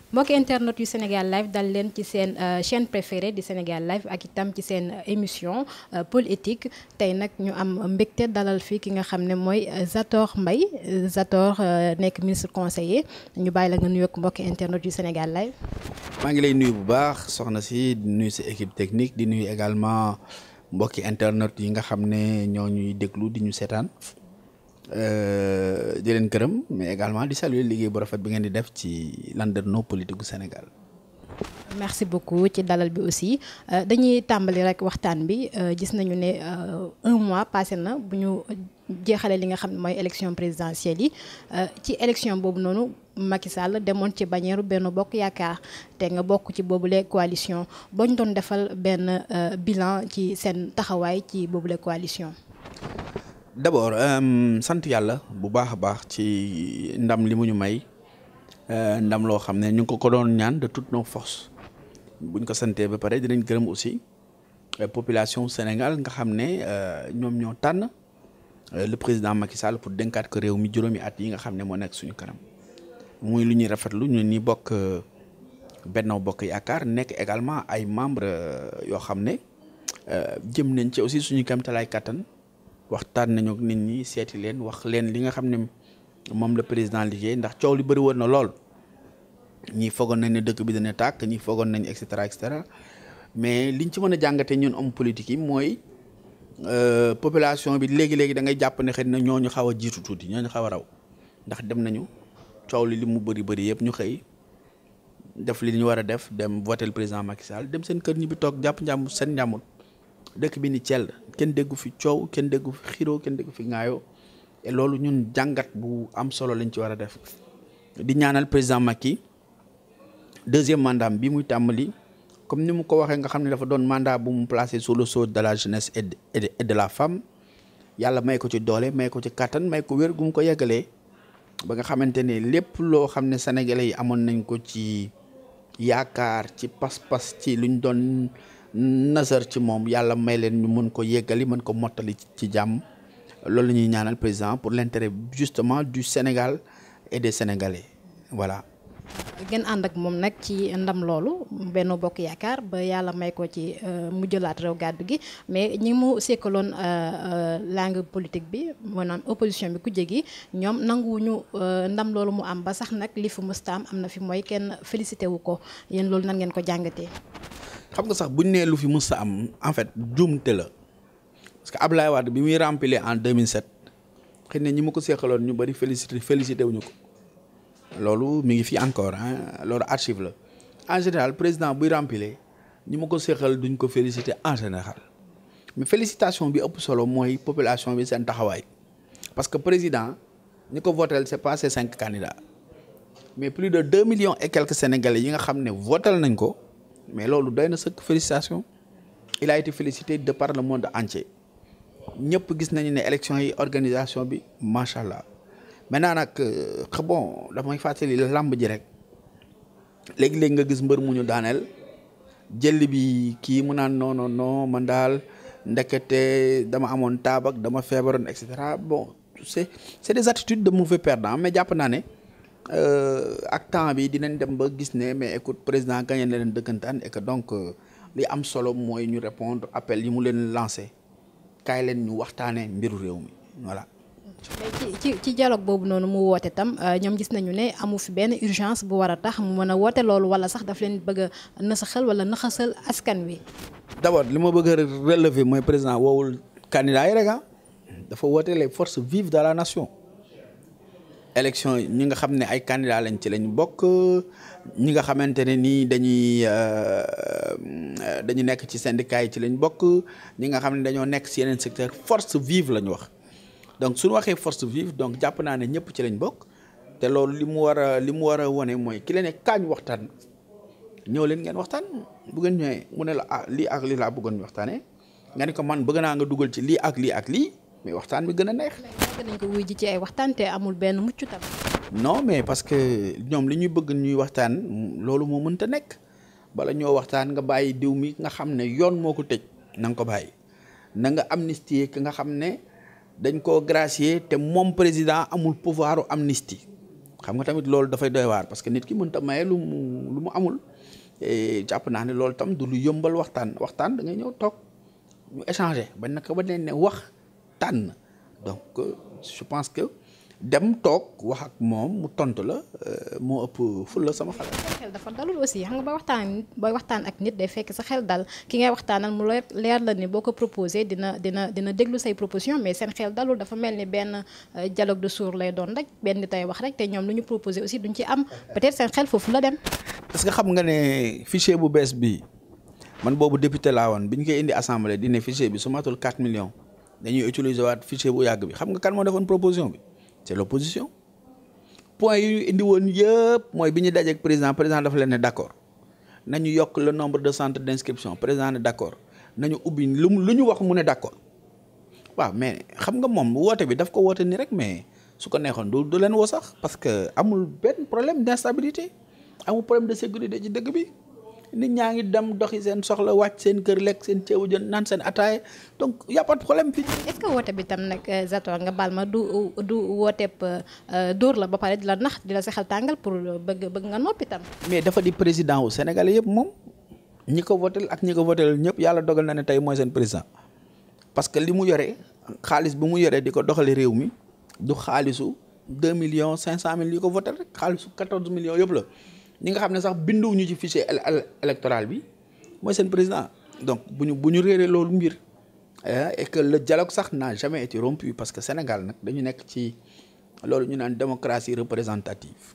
mbokki internet yu Sénégal live dal leen ci seen chaîne préférée di Sénégal live ak itam ci seen émission politique tey nag ñu am mbégte dalal fii ki nga xam ne mooy Zator Mbaye Zator nekk ministre conseiller ñu bàyyi la nga nuyoog mbokki internet yu Sénégal live. maa ngi lay nuyu bu baax soxna si di nuyu sa équipe technique di nuyu également mbokki internet yi nga xam ne ñoo ñuy déglu di ñu seetaan. di leen gërëm mais également di saluer liggéey bu rafet bi ngeen di def ci landerneau politique gu Sénégal. merci beaucoup ci dalal bi aussi dañuy tàmbali rek waxtaan bi gis nañu ne un mois passé na bu ñu jeexalee li nga xam ne mooy élection présidentielle yi ci élection boobu noonu Macky Sall demoon ci bannière Benno Bokk Yaakaar te nga bokk ci boobule coalition boo ñu doon defal benn bilan ci seen taxawaay ci boobule coalition. d'abord sant yàlla bu baax a baax ci ndam li mu ñu may ndam loo xam ne ñu ngi ko ko doon ñaan de toutes nos forces buñ ko santee ba pare dinañ gërëm aussi population Sénégal nga xam ne ñoom ñoo tànn le président Macky Sall pour dénkaat ko réew mi juróomi at yi nga xam ne moo nekk suñu kanam muy lu ñuy rafetlu ñun ñi bokk Benno Bokk Yaakaar nekk également ay membres yoo xam ne jëm nañ ci aussi suñu kamtalaay kattan. waxtaan nañu ak nit ñi seeti leen wax leen li nga xam ne moom la président liggéey ndax coow li bëri woon na lool ñii foogoon nañ ne dëkk bi dana tàkk ñii foogoon nañ et cetera et cetera mais liñ ci mën a jàngatee ñun homme politique yi mooy population bi léegi léegi da ngay jàpp ne xëy na ñooñu xaw a jiitu tuuti ñooñu xaw a raw ndax dem nañu coow li li mu bëri bëri yëpp ñu xëy def li ñu war a def dem voter le président Macky Sall dem seen kër ñi bi toog jàpp njàmm seen njàmmut dëkk bi ni Thiel kenn déggu fi coow kenn déggu fi xiroo kenn déggu fi ŋaayoo et loolu ñun jàngat bu am solo lañ ci war a def di ñaanal président Macky deuxième mandat bi muy tàmbali comme ni mu ko waxee nga xam ne dafa doon mandat bu mu placé sous le sceau de la jeunesse et de et de la femme yàlla may ko ci doole may ko ci kàttan may ko wér gu mu ko yeggalee ba nga xamante ne lépp loo xam ne sénégalais yi amoon nañ ko ci yaakaar ci pas-pas ci luñ doon. nasar ci moom yàlla may leen ñu mën ko yeggali mën ko mottali ci jàmm loolu la ñuy ñaanal président pour l'intérêt justement du Sénégal et des Sénégalais voilà. ngeen ànd ak moom nag ci ndam loolu Benno Bokk Yaakaar ba yàlla may ko ci mu jëlaat réew gàddu gi mais ñi mu sekkaloon langue politique bi maanaam opposition bi ku jégi ñoom nanguwuñu ndam loolu mu am ba sax nag li fi mësta am am na fi mooy kenn félicité wu ko yéen loolu nan ngeen ko jàngatee. xam nga sax buñ nee lu fi mës a am en fait juumte la parce que Ablaye Wade bi muy remplir en 2007 xëy na ñi ma ko seexaloon ñu bari félicité félicité wuñu ko loolu mi ngi fi encore ah loolu archive la en général président buy remplir ñi ma ko seexal duñ ko félicité en général mais félicitation bi ëpp solo mooy population bi seen taxawaay parce que président ñi ko votel c'est pas ces cinq candidats mais plus de deux millions et quelques sénégalais yi nga xam ne votel nañ ko. mais loolu doy na sëkk félicitation il a été félicité de par le monde entier ñëpp gis nañu ne élection yi organisation bi macha allah maintenant nag bon damay fàttali làmb ji rek léegi-léegi nga gis mbër mu ñu daaneel jël bi kii mu naan non non non man daal ndekete dama amoon taabak dama feebaroon et cetera bon c'est c'est des attitudes de mauvais perdant mais jàpp naa ne. ak temps bi dinañ dem ba gis ne mais écoute président gagné na leen dëkkantaan et que donc li am solo mooy ñu répondre appel yi mu leen lancé kaay leen ñu waxtaanee mbiru réew mi voilà. mais ci ci dialogue boobu noonu mu woote tam ñoom gis nañu ne amu fi benn urgence bu war a tax mu mën a woote loolu wala sax daf leen bëgg a nasaxal wala naxasal askan wi. d'abord li ma bëgg a relever mooy président woowul candidat yi rek ah dafa woote les forces vives de la nation. élection ñi nga xam ne ay candidats lañ ci lañ bokk ñi nga xamante ne nii dañuy dañu nekk ci syndicats yi ci lañ bokk ñi nga xam ne dañoo nekk ci yeneen secteur force vive la ñu wax donc suñu waxee force vive donc jàpp naa ne ñëpp ci lañ bokk te loolu li mu war a li mu war a wone mooy ki la ne kaañ waxtaan ñëw leen ngeen waxtaan bu ngeen ñëwee mu ne la ah lii ak lii laa bëggoon ñu waxtaanee nga ni ko man bëgg naa nga dugal ci lii ak lii ak lii mais waxtaan bi gën a neex. yàgg nañ ko wuy ji ci ay waxtaan te amul benn mucc tam. non mais parce que ñoom li ñuy bëgg ñuy waxtaan loolu moo mënta nekk bala ñoo waxtaan nga bàyyi diw mi nga xam ne yoon moo ko tëj na nga ko bàyyi na nga amnistier ki nga xam ne dañ koo gracier te moom président amul pouvoiru amnistie xam nga tamit loolu dafay doy waar parce que nit ki mënta maye lu mu lu mu amul jàpp naa ne loolu tam du lu yëmbal waxtaan waxtaan da ngay ñëw toog ñu échanger ba naka ba leen ne wax tànn donc je pense que dem toog wax ak moom mu tontu la moo ëpp ful la sama xalaat. sa xel dafa dalul aussi xam nga ba waxtaan booy waxtaan ak nit day fekk sa xel dal ki ngay waxtaanal mu leer la ni boo ko proposé dina dina dina déglu say proposition mais seen xel dalul dafa mel ni benn dialogue de sourds lay doon rek benn nit ay wax rek te ñoom lu ñu proposé aussi duñ ci am peut-être seen xel foofu la dem. parce que xam nga ne fichier bu bees bi man boobu député laa woon bi ñu koy indi assemblée di ne fichier bi su matul 4 millions dañuy utiliser waat fichier bu yàgg bi xam nga kan moo defoon proposition bi. c'est l'opposition point yi ñu indi woon yëpp mooy bi ñu dajeek président président dafa leen ne d'accord nañu yokk le nombre de centres d'inscription président ne d'accord nañu ubbi lu lu ñu wax mu ne d'accord waaw mais xam nga moom woote bi daf ko woote ni rek mais su ko neexoon du du leen woo sax parce que amul benn problème d'instabilité amul problème de sécurité ci dëkk bi nit ñaa ngi dem doxi seen soxla wàcc seen kër lekk seen ceebu jën naan seen ataaya donc y a pas de problème fii. est-ce que woote bi tam nag Zator nga baal ma du du wooteeb dóor la ba pare di la nax di la sexal tàngal pour bëgg bëgg nga noppi tam. mais dafa di président wu Sénégal yëpp moom ñi ko votel ak ñi ko votel ñëpp yàlla dogal na ne tey mooy seen président parce que li mu yore xaalis bi mu yore di ko doxale réew mi du xaalisu deux millions cinq cent mille yi ko votel rek xaalisu quatorze millions yëpp la. ñi nga xam ne sax binduwuñu ci fichier électoral bi mooy seen président donc bu ñu bu ñu réeree loolu mbir et que le dialogue sax n'a jamais été rompu parce que Sénégal nag dañu nekk ci loolu ñu naan démocratie représentative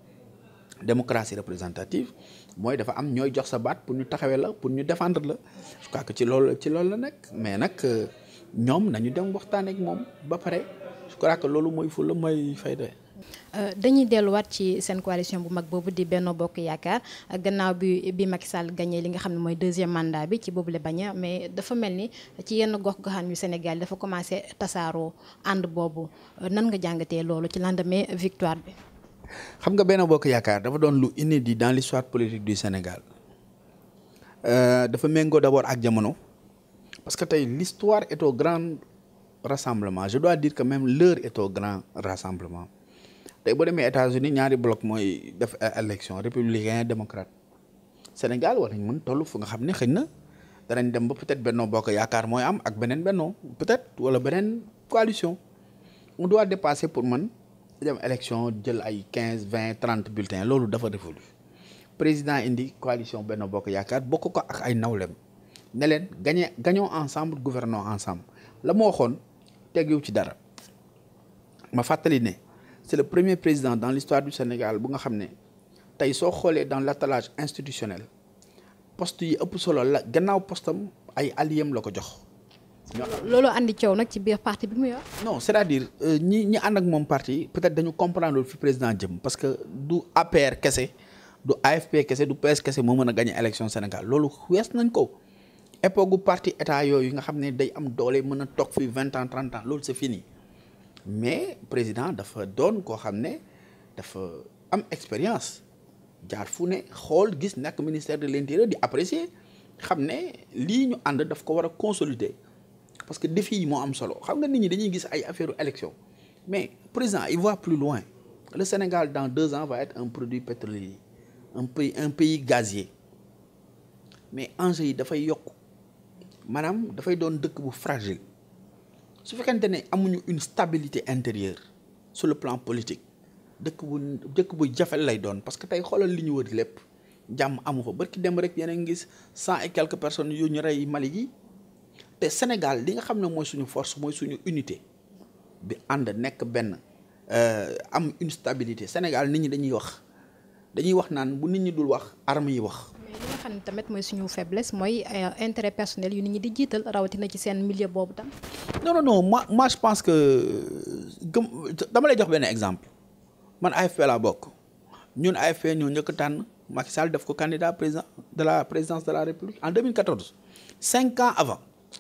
démocratie représentative mooy dafa am ñooy jox sa baat pour ñu taxawee la pour ñu défendre la je crois que ci loolu ci loolu la nekk mais nag ñoom nañu dem waxtaan ak moom ba pare je crois que loolu mooy fulla mooy fayda dañuy delluwaat ci seen coalition bu mag boobu di Benno Bokk Yaakaar gannaaw bi bi Macky Sall gagné li nga xam ne mooy deuxième mandat bi ci boobu la bañ mais dafa mel ni ci yenn gox-goxaan yu Sénégal dafa commencé tasaaroo ànd boobu nan nga jàngatee loolu ci lendemain victoire bi. xam nga Benno Bokk Yaakaar dafa doon lu inédit dans l'histoire politique du Sénégal dafa méngoo d'abord ak jamono parce que tey l'histoire est au grand rassemblement je dois dire que même l'heure est au grand rassemblement. tey boo demee États-Unis ñaari bloc mooy def élection républicain démocrate Sénégal war nañ mën toll fu nga xam ne xëy na danañ dem ba peut-être Benno Bokk Yaakaar mooy am ak beneen Benno peut-être wala beneen coalition on doit dépasser pour man dem élection jël ay quinze vingt trente bulletins loolu dafa révolu président indi coalition Benno Bokk Yaakaar bokk ko ak ay nawlem ne leen gagné gagnons ensemble gouvernons ensemble la ma waxoon tegiw ci dara ma fàttali ne c'est le premier président dans l'histoire du Sénégal bu nga xam ne tey soo xoolee dans l'attelage institutionnel poste yi ëpp solo la gannaaw postam ay alliés la ko jox. loolu andi coow nag ci biir parti bi mu yor. non c'est-à-dire ñi ñi ànd ak moom parti peut-être dañu comprendre fi président jëm parce que du APR kese du AFP kese du PS kese moo mën a gagner élection Sénégal loolu wees nañ ko époque gu parti état yooyu nga xam ne day am doole mën a toog fi vingt ans trente ans loolu c'est fini. mais président dafa doon koo xam ne dafa am expérience jaar fu ne xool gis nekk ministère de l'intérieur di apprécier xam ne lii ñu ànd daf ko war a consolider parce que défi yi moo am solo xam nga nit ñi dañuy gis ay affaire élection mais président il voit plus loin le Sénégal dans deux ans va être un produit pétrolier un pays un pays gazier mais enjeux yi dafay yokk maanaam dafay doon dëkk bu fragile su fekkente ne amuñu une stabilité intérieure sur le plan politique dëkk bu dëkk bu jafe lay doon parce que tey xoolal li ñu wër lépp jàmm amu fa barki dem rek yéen a ngi gis cent et quelques personnes yu ñu rey Mali gi te Sénégal li nga xam ne mooy suñu force mooy suñu unité bi ànd nekk benn am une stabilité Sénégal nit ñi dañuy wax dañuy wax naan bu nit ñi dul wax armes yi wax. mais li nga xam ne tamit mooy suñu faiblesse mooy intérêt personnel yu nit ñi di jiital rawatina ci seen milieu boobu tam. non non non moi moi je pense que gëm dama lay jox benn exemple man AFP laa bokk ñun AFP ñoo njëkk tànn Macky Sall def ko candidat président de la présidence de la République en 2014 cinq ans avant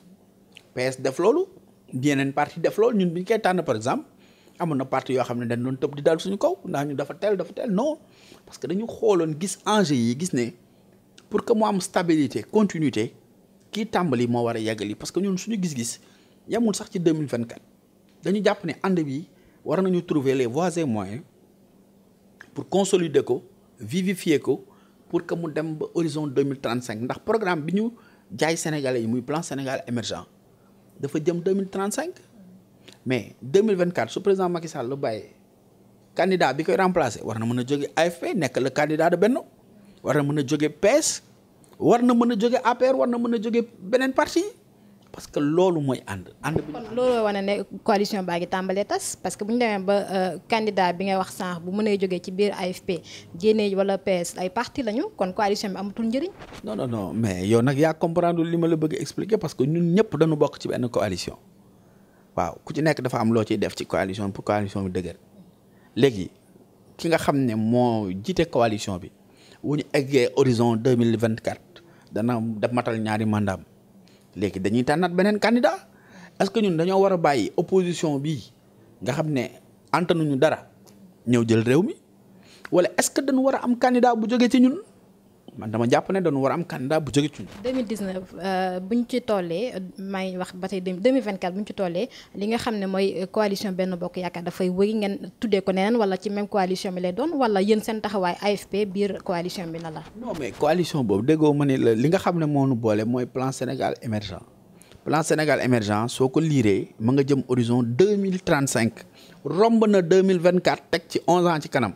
PS def loolu yeneen parti def loolu ñun bi ñu koy tànn par exemple amoon na parti yoo xam ne dañ doon tëb di dal suñu kaw ndax ñu dafa teel dafa teel non parce que dañu xooloon gis enjeu yi gis ne pour que mu am stabilité continuité kii tàmbali moo war a yeggali parce que ñun suñu gis-gis yemul sax ci 2024 dañu jàpp ne ànd bi war nañu trouver les voies et moyens pour consolider ko vivifier ko pour que mu dem ba horizon 2035 ndax programme bi ñu jaay sénégalais yi muy plan Sénégal émergent dafa jëm 2035 mais 2024 su président Macky Sall lu bàyyee candidat bi koy remplacer war na mën a jóge AFP nekk le candidat de Benno war na mën a jóge PS war na mën a jóge APR war na mën a jóge beneen parti parce que loolu mooy ànd ànd bi kon loolu wane ne coalition baa ngi tàmbalee tas parce que bu ñu demee ba candidat bi nga wax sànq bu mënee jógee ci biir AFP génnee wala PS ay parti lañu kon coalition bi amatul njëriñ. non non non mais yow nag yaa comprendre li ma la bëgg expliquer parce que ñun ñëpp dañu bokk ci benn coalition waaw ku ci nekk dafa am loo ciy def ci coalition pour coalition bi dëgër léegi ki nga xam ne moo jiite coalition bi wu ñu eggee horizon deux mille vingt quatre dana def matal ñaari mandat léegi dañuy tànnaat beneen candidat est-ce que ñun dañoo war a bàyyi opposition bi nga xam ne antanuñu dara ñëw jël réew mi wala est-ce que dañu war a am candidat bu jógee ci ñun man dama jàpp ne dañu war a am candidat bu jógee ci ñun. 2019 bu ñu ci tollee maa ngi wax ba tey 2024 bu ñu ci tollee li nga xam ne mooy coalition benn bokk yaakaar dafay wëy ngeen tuddee ko neneen wala ci même coalition bi lay doon wala yéen seen taxawaay AFP biir coalition bi na la. non mais coalition boobu déggoo ma ne la li nga xam ne moo nu boole mooy plan Sénégal émergent plan Sénégal émergent soo ko liiree ma nga jëm horizon deux mille trente cinq romb na deux mille vingt quatre teg ci onze ans ci kanam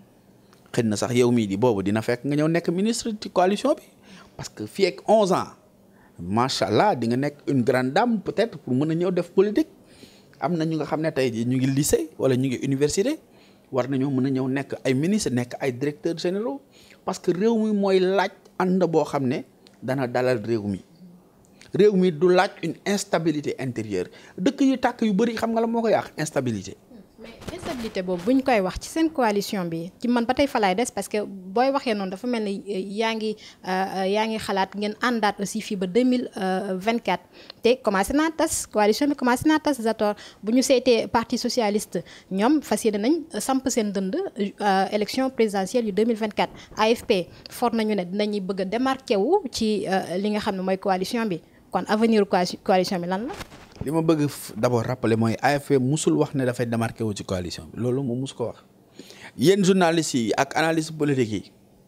xëy na sax yow mii di boobu dina fekk nga ñëw nekk ministre ci coalition bi parce que fii ak onze ans macha allah di nga nekk une grande dame peut-être pour mën a ñëw def politique am na ñu nga xam ne tey jii ñu ngi lycée wala ñu ngi université war nañoo mën a ñëw nekk ay ministre nekk ay directeurs généraux parce que réew mi mooy laaj ànd boo xam ne dana dalal réew mi réew mi du laaj une instabilité intérieure dëkk yu tàkk yu bëri xam nga la moo ko yàq instabilité. mais instabilité boobu bu ñu koy wax ci seen coalition bi ci man ba tey fa laay des parce que booy waxee noonu dafa mel ni yaa ngi yaa ngi xalaat ngeen àndaat aussi fii ba 2024 te commencé naa tas coalition bi commencé naa tas Zator bu ñu seetee parti socialiste ñoom fas yéene nañ samp seen dënd élection présidentielle yu 2024 AFP for nañu ne dinañuy bëgg a démarqué wu ci li nga xam ne mooy coalition bi kon avenir coalition bi lan la li ma bëgg d'abord rappeler mooy AFP musul wax ne dafay démarqué wu ci coalition bi loolu moom mus ko wax yéen journalistes yi ak analyste politique yi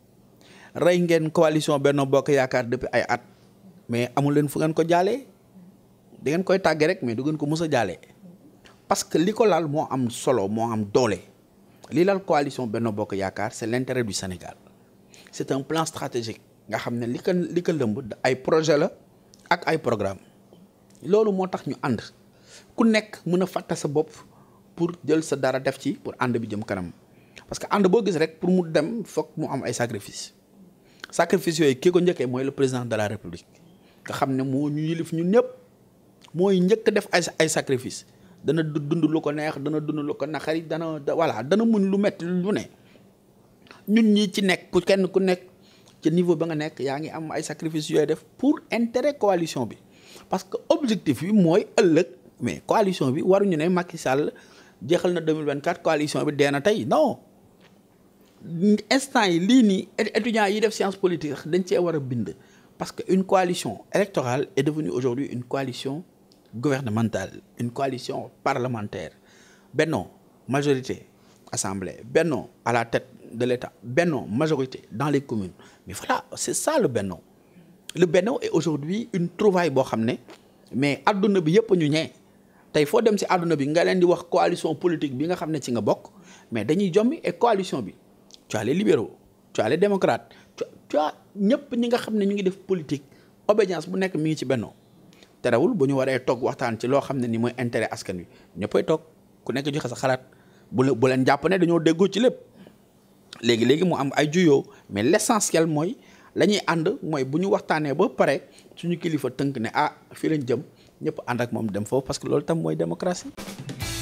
rey ngeen coalition Benno Bokk Yaakaar depuis ay at mais amul leen fu ngeen ko jaalee da ngeen koy tàggee rek mais du ngeen ko mus a jaalee parce que li ko laal moo am solo moo am doole li laal coalition Benno Bokk Yaakaar c'est l'intérêt du Sénégal c'est un plan stratégique nga xam ne li ko li ko lëmb ay projet la ak ay programme loolu moo tax ñu ànd ku nekk mën a fàtte sa bopp pour jël sa dara def ci pour ànd bi jëm kanam parce que ànd boo gis rek pour mu dem foog mu am ay sacrifice sacrifice yooyu kii ko njëkkee mooy le président de la république nga xam ne moo ñu yilif ñun ñëpp mooy njëkk def ay ay sacrifice dana dund lu ko neex dana dund lu ko naqari dana voilà dana muñ lu metti lu ne ñun ñi ci nekk pour kenn ku nekk ci niveau ba nga nekk yaa ngi am ay sacrifice yooyu def pour intérêt coalition bi parce que objectif bi mooy ëllëg mais coalition bi waruñu ne Macky Sall jeexal na 2024 coalition bi dee na tey non instant yi lii nii étudiants yi def science politique dañ cee war a bind parce que une coalition électorale est devenue aujourd'hui une coalition gouvernementale une coalition parlementaire Benno majorité assemblée Benno à la tête de l'État Benno majorité dans les communes mais voilà c'est ça le Benno le Benno est aujourd'hui une trouvaille boo xam ne mais adduna bi yëpp ñu ñee tey foo dem ci adduna bi nga leen di wax coalition politique bi nga xam ne ci nga bokk mais dañuy jommi et coalition bi tu as les libéraux tu as les démocrates tu as ñëpp ñi nga xam ne ñu ngi def politique obédience bu nekk mi ngi ci Benno terewul bu ñu waree toog waxtaan ci loo xam ne ni mooy intérêt askan wi ñëppay toog ku nekk joxe sa xalaat bu bu leen jàpp ne dañoo déggoo ci lépp léegi léegi mu am ay juyoo mais l'essentiel mooy la ñuy ànd mooy bu ñu waxtaanee ba pare suñu kilifa tënk ne ah fii lañ jëm ñëpp ànd ak moom dem foofu parce que loolu tam mooy démocratie